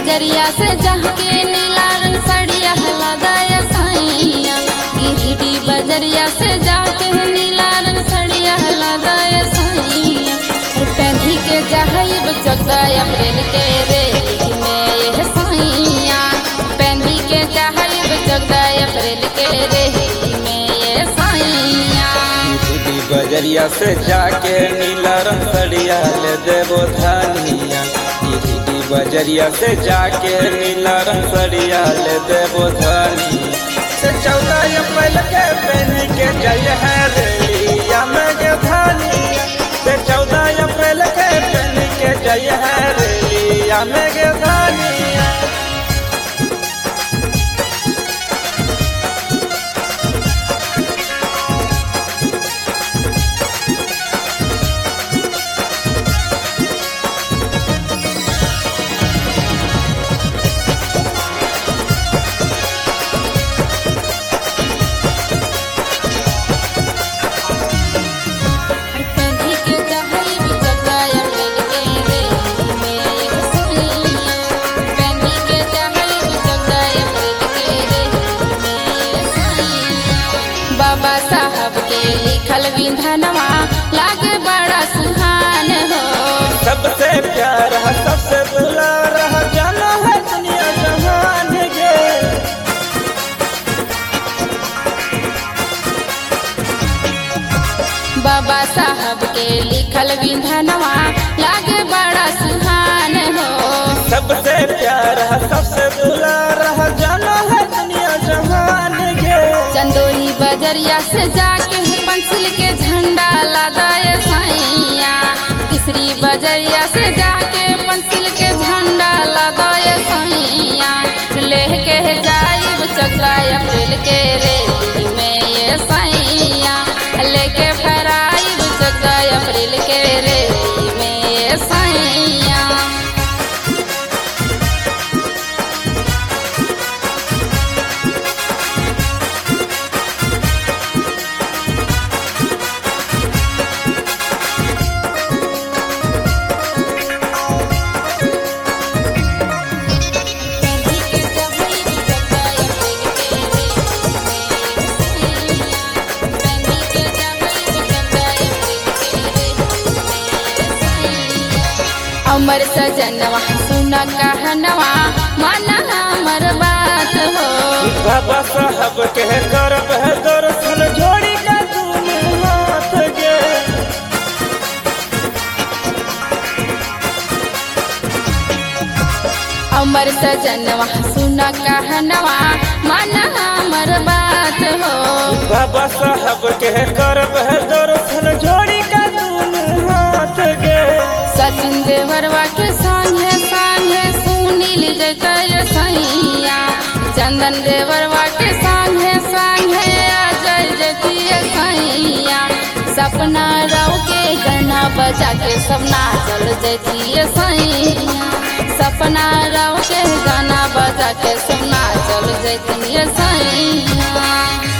बजरिया से जाके नीला रंग सड़िया लदाया साइया गिरिडी बजरिया से जाके नीला रंग सड़िया लदाया साइया पहनी के जहब चौदह अप्रैल के रे में यह साइया पहनी के जहब चौदह अप्रैल के रे में ये साइया दीदी बजरिया से जाके नीला रंग सड़िया ले देवो धनिया दीदी बजरिया से जाके नीला रंग सड़िया ले देवो धनिया से चौदह अप्रैल के पहनी के जय है रेलिया में गे धनिया से चौदह अप्रैल के पहनी के जय है रेलिया में गे धनिया पहनी के जहब चौदह अप्रैल के रे में ये साइया पहनी के जहब चौदह अप्रैल के रे में ये साइया बाबा साहब के लिखल विधनवा लागे बड़ा सुहान हो सबसे प्यारा सबसे दुलारा जाना है दुनिया जहान गे बाबा साहब के लिखल विधनवा लागे बड़ा सुहान हो सबसे प्यारा सबसे दुलारा जाना है दुनिया जहान गे चंदोली बजरिया से जाके पंसिल के झंडा लदाए साइया तीसरी बजरिया से जाके पंसिल के झंडा लदाए साइया लेके जाइब चौदह अप्रैल के रे में ये साइया लेके फराइब चौदह अप्रैल के रे में ये साइया अमर सजनवा सुन कहनवा माना हमर बात हो बाबा साहब के करब है दर्शन जोड़ी का दोनों हाथ गे अमर सजनवा सुन कहनवा माना हमर बात हो बाबा साहब के करब है दर्शन जोड़ी का दोनों हाथ गे सचिन देवरवा के संगे संगे सुनील जय सैया चंदन देवरवा के संगे संगे अजय जय सैया सपना राव के गाना बजा के सपना चल जतिए सैया सपना राव के गाना बजा के सपना चल जतिए सैया